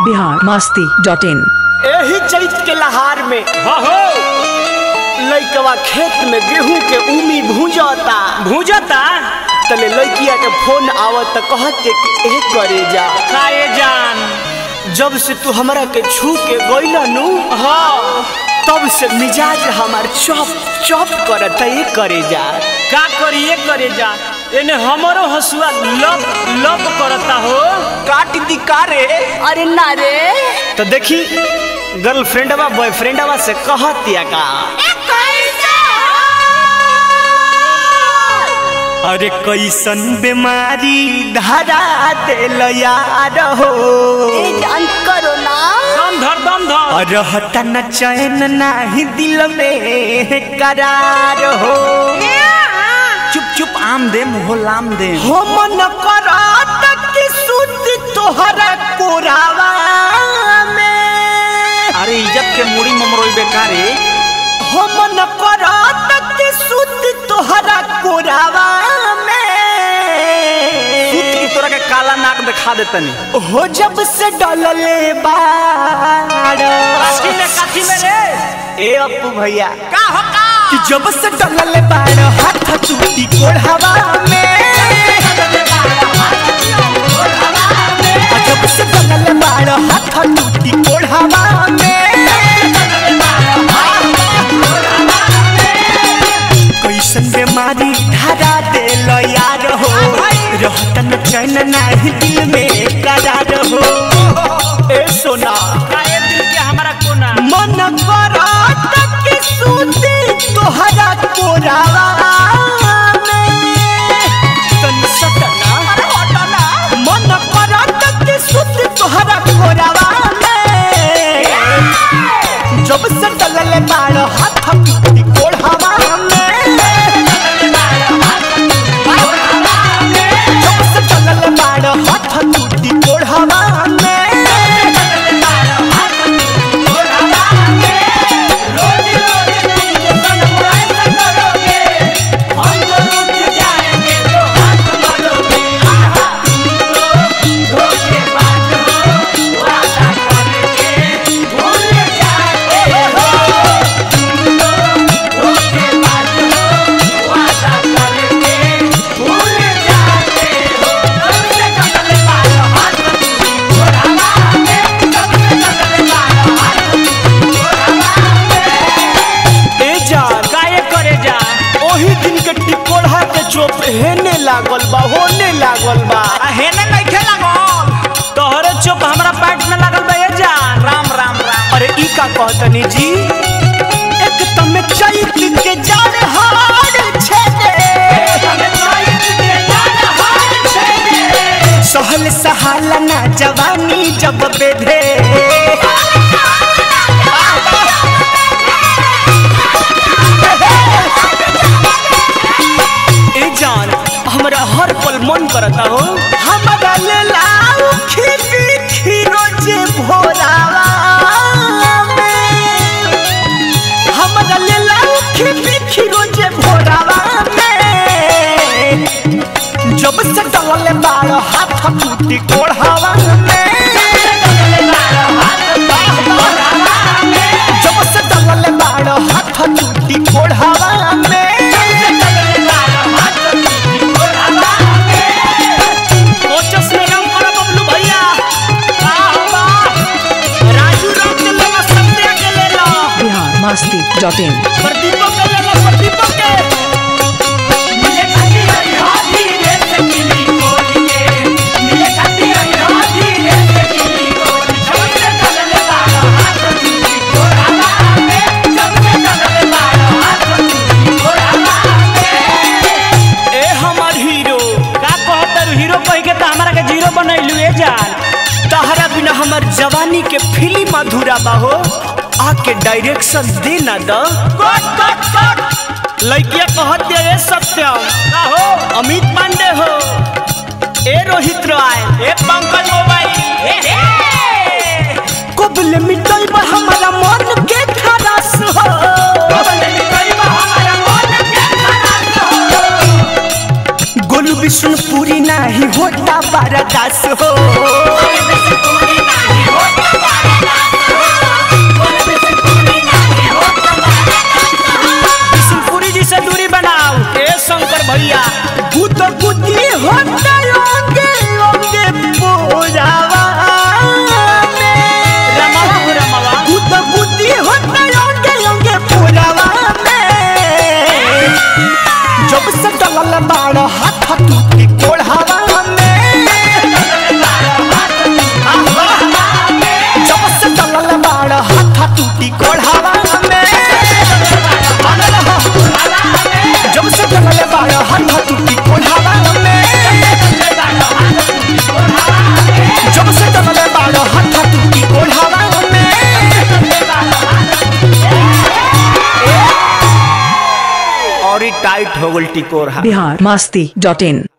Bihar Masti dot in एही चैत के लहार में हो लइकवा खेत में गेहूं के उमी भूंजता भूजता तले लइकिया के फोन आवत त कहत के कि ए करे जा काए जान जब से तू हमरा के छू के गइल नु हाँ तब से मिजाज हमार चौप चौप करत ए करे जा का करिए करे जा एने हमरो हसुआ लप लप करता हो काट दी कारे अरे ना रे तो देखी गर्लफ्रेंडवा बॉयफ्रेंडवा से कहतिया का अरे कैसन बीमारी धरा दिल यार हो ए जान करो ना दम धर दम धर रहता न चैन नाही दिल में करार हो चुप चुप आम दे मुहो लाम दे हो मन करात कि सुत तोहरा कोरावा में अरे इज्जत के मुड़ी ममरोई बेकारे हो मन करात कि सुत तोहरा कोरावा में सूत की तोरा के काला नाक दिखा दे तनी हो जब से डलले बाड़ काठी में काठी में रे ए अपू भैया का हो का कि जब से डलले बाड़ हाथ चूटी कोढ़ावा में आ जब से डलले बाड़ हाथ चूटी कोढ़ावा में कैसन बीमारी धरा दिल यार हो रहत न चैन नाही दिल में करार हो ए सोना काए दिल के हमारा कोना मन करत कि सूती तोहरा कोरावा में तनी सटना मन करत कि सूती तोहरा कोरावा में जब से डलले बाड़ हाथ पीटी कोढ़ावा में जब से डलले बाड़ हाथ पीटी कोढ़ावा में ए जान काए करे जा ओही दिन के टिकोढ़ा के चोप हेने लागल बा होने लागल बा आ हेने नइखे लागल तोहरे चुप हमरा पैट में लागल बा ये जान राम राम राम अरे ई का कहतनी जी एक तम चैत के जान हार छेदे सहल सहाला ना जवानी जब बेधे ए जान हमरा हर पल मन करता हो हमरा ले लाऊ खिबी खीरो जे भोरावा में हमरा ले लाऊ खिबी खीरो जे भोरावा में जब से डलले बाड़ हाथ टूटी कोढ़ावा में जब से डलले बाड़ हाथ टूटी कोढ़ावा में कोचस में रंग करो बबलू भैया का हो बा राजू राम के लगा सत्या के ले लो बिहार मस्ती डॉट इन प्रदीपो के ले लो प्रदीपो के मिले खाती हरी हाथी रे से किली कोली के मिले खाती हरी हाथी रे से किली कोली जब से चलले बाड़ा हाथ टूटी कोरावा में जब से चलले बाड़ा हाथ टूटी कोरावा में ए हमर हीरो का कहतर हीरो कह के त हमरा के जीरो बनैलू ए जान तहरा बिना हमर जवानी के फिल्म अधूरा बाहो आके डायरेक्शन दे ना द कट कट कट लड़किया कहत दे ए सत्यम का हो अमित पांडे हो ए रोहित रॉय ए पंकज मोबाइल ए हे कबल मिटल बा हमारा मन के खरास हो विष्णुपुरी नाही होता बारदास हो बिशनपुरी जी से दूरी बनाओ ए शंकर भैया भूत बुद्धि होता योगे योगे पूजावा में रमावा हो रमावा भूत बुद्धि होता योगे योगे पूजावा में जब से डलल बाड़ हाथ टूटी कोढ़ावा में जब से डलल बाड़ हाथ टूटी कोढ़ावा में जब से डलल बाड़ हाथ टूटी कोढ़ावा में जब से डलल बाड़ हाथ टूटी कोढ़ावा में और ही टाइट हो गल टिकोर बिहार मस्ती डॉट इन